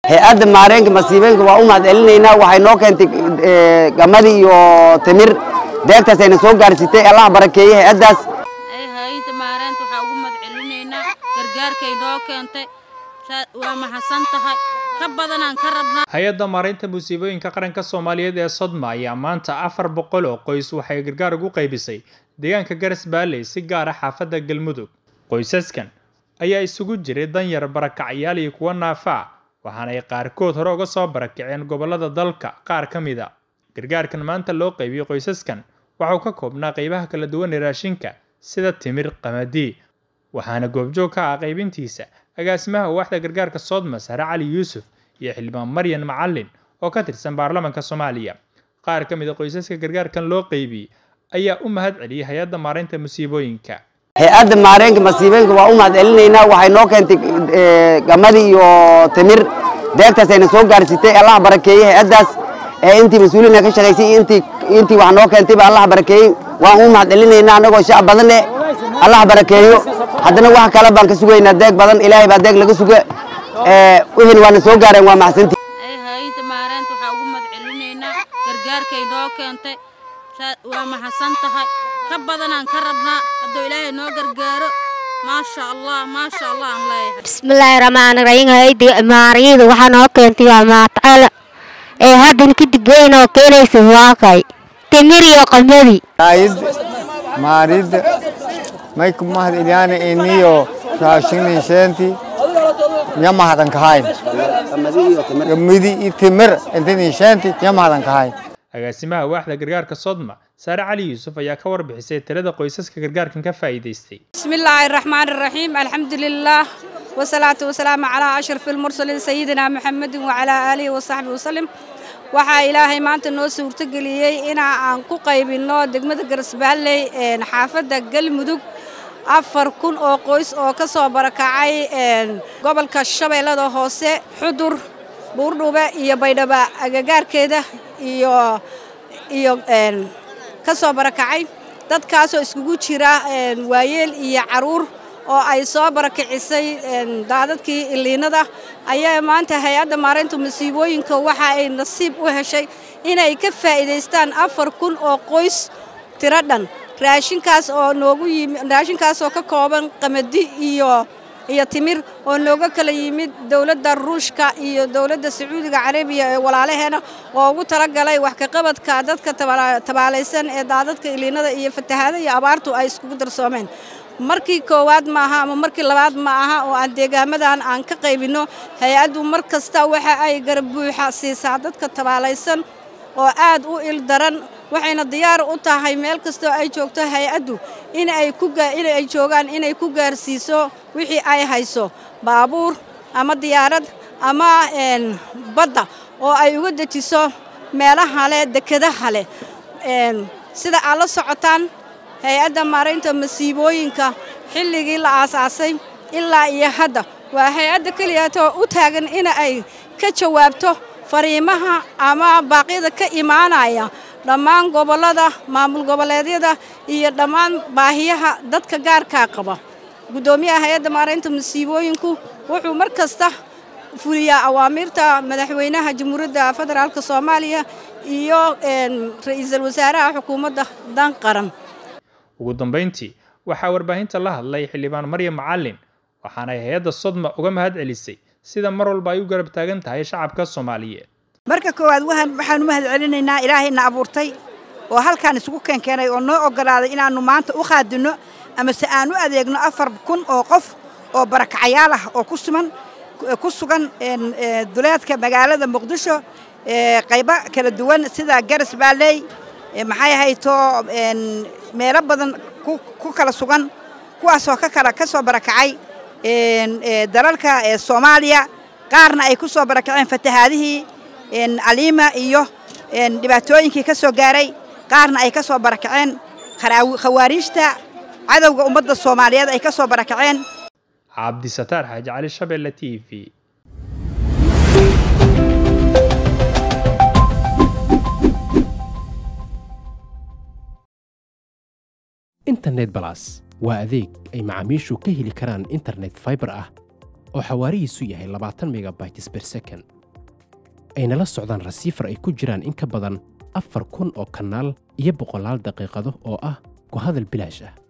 hay-adda maareenka masiibooyinka waa u mahad celinaynaa waxay noo keentay gamadi iyo timir deegtaas ayna soo gaarsitay allah barakeeye hay-addaas hay-adda maareynta waxaa ugu mahad celinaynaa gargaarkay noo keentay waa mahadsan tahay ka badanaan ka rabnaa hay-adda maareynta musiibooyinka qaranka soomaaliyeed ee sodma ayaa maanta afar boqol oo qoys waxay gargaar ugu qaybisay deegaanka garas baalley si gaara xaafadda galmudug qoysaskan ayaa isugu jiray danyar barakacyaal iyo kuwa naafa ah waxaana ay qaarkood hore uga soo barakaceen gobollada dalka qaar ka mid a gargaarkan maanta loo qaybiyey qoysaskan waxauu ka koobnaa qaybaha kala duwan ee raashinka sida timir qamadii waxaana goobjoog ka ah qaybintiisa agaasimaha waaxda gargaarka soodma sare cali yuusuf iyo xildhibaan maryan macalin oo ka tirsan baarlamaanka soomaaliya qaar ka mid a qoysaska gargaarkan loo qaybiyey ayaa u mahad celiyey hay-adda maareynta musiibooyinka hay-adda maareenka masiibooyinka waa u mahad celinaynaa waxay noo keentay gamadi iyo timir deegtaas ayna soo gaarsitay allah barakeeye hay-addaas ee intii mas-uuliina ka shaqaysay intii intii wax noo keentayba allah barakeeyey waan u mahad celinaynaa annagoo shacab badan eh allah barakeeyo haddana wax kale baan ka sugaynaa deeg badan ilaahay baa deeg laga suga wixin waana soo gaareen waa maxsantii hay-adda maareynta waxaa ugu mahad celinaynaa gargaarkay noo keentay waa mahadsan tahay ka badanaan ka rabnaa hadduu ilaahay noo gargaaro maasha allah maasha allah aan leeyahay bismillaahi raxmaani raxiim hay-adda maariyada waxaa noo keentay waa maatacaala ee haddan kadib weyn oo keenaysa waakay timir iyo qamadi maarida may ku mahad ilyaana iniyo raashinin sheenti nya mahadan kahayn gamidi iyo timir intini sheenti nya mahadan kahayn agaasimaha waaxda gargaarka sodma saare cali yuusuf ayaa ka warbixisay tirada qoysaska gargaarkan ka faa'iidaystay bismillaahi raxmaani raxiim alxamdulilaah wasalaatu wasalaamu calaa ashraf almursaliin sayidina maxamedin wacalaa aalihi wasaxbi wasalim waxaa ilaahay maanta noo suurtogeliyey inaa aan ku qaybinno degmada garasbaalley xaafadda galmudug afar kun oo qoys oo ka soo barakacay gobolka shabeellada hoose xudur buurdhube iyo baydhaba agagaarkeeda iyo iyo ka soo barakacay dadkaasoo iskugu jira waayeel iyo caruur oo ay soo barakicisay daadadkii iliinada ayaa maanta hay-adda maareynta masiibooyinka waxa ay nasiib u heshay inay ka faa'iidaystaan afar kun oo qoys tiro dhan raashinkaas oo noogu yimi raashinkaasoo ka kooban qamadi iyo iyo timir oo nooga kala yimid dowladda ruushka iyo dowladda sacuudiga carabiya ee walaalaheena oo ugu talagalay wax ka qabadka dadka tabaalaysan ee daadadka iliinada iyo fatahaada iyo abaartu ay iskugu darsoomeen markii koowaad maaha ama markii labaad ma aha oo aan deegaamadan aan ka qaybinno hay-addu mar kasta waxa ay garab buuxa siisaa dadka tabaalaysan oo aad u il daran waxayna diyaar u tahay meel kastoo ay joogto hay-addu in ay ku in ay joogaan inay ku gaarsiiso wixii ay hayso baabuur ama diyaarad ama badda oo ay uga dejiso meelaha leh dekedaha leh sida aad la socotaan hay-adda maaraynta masiibooyinka xilligii la aasaasay ilaa iyo hadda waa hay-adda keliyaatoo u taagan in ay ka jawaabto fariimaha ama baaqyada ka imaanaya dhammaan gobollada maamul goboleedyada iyo dhammaan baahiyaha dadka gaarkaa qaba guddoomiyaha hay-adda maaraynta masiibooyinku wuxuu mar kasta fuliyaa awaamiirta madaxweynaha jamhuuriyadda federaalk soomaaliya iyo ra-iisul wasaaraha xukuumadda dan qaran ugu dambayntii waxaa warbaahinta la hadlay xildhibaan maryam macalin waxaanay hay-adda sodma uga mahad celisay sida mar walba ay u garab taagan tahay shacabka soomaaliyeed marka koowaad waxaan u mahad celinaynaa ilaahayna abuurtay oo halkaan isugu keenkeenay oo noo ogolaaday inaannu maanta u qaadinno ama se aan u adeegno afar kun oo qof oo barakacayaal ah oo ku suman ku sugan duleedka magaalada muqdisho qaybo kala duwan sida garas baalley maxay hayto meelo badan ku kala sugan kuwaasoo ka kala ka soo barakacay dalalka soomaaliya qaarna ay ku soo barakaceen fatahaadihii aliima iyo dhibaatooyinkii ka soo gaaray qaarna ay ka soo barakaceen khawaariijta cadowga ummadda soomaaliyeed ay ka soo barakaceen cabdisataar xaaji cali shabeelle t v internet balas waa adeeg ay macaamiishu ka heli karaan internet faibar ah oo xawaarihiisu yahay labaatan megabytes ber second ayna la socdaan rasiifar ay ku jiraan in ka badan afar kun oo kanaal iyo boqolaal daqiiqado oo ah ku hadal bilaash ah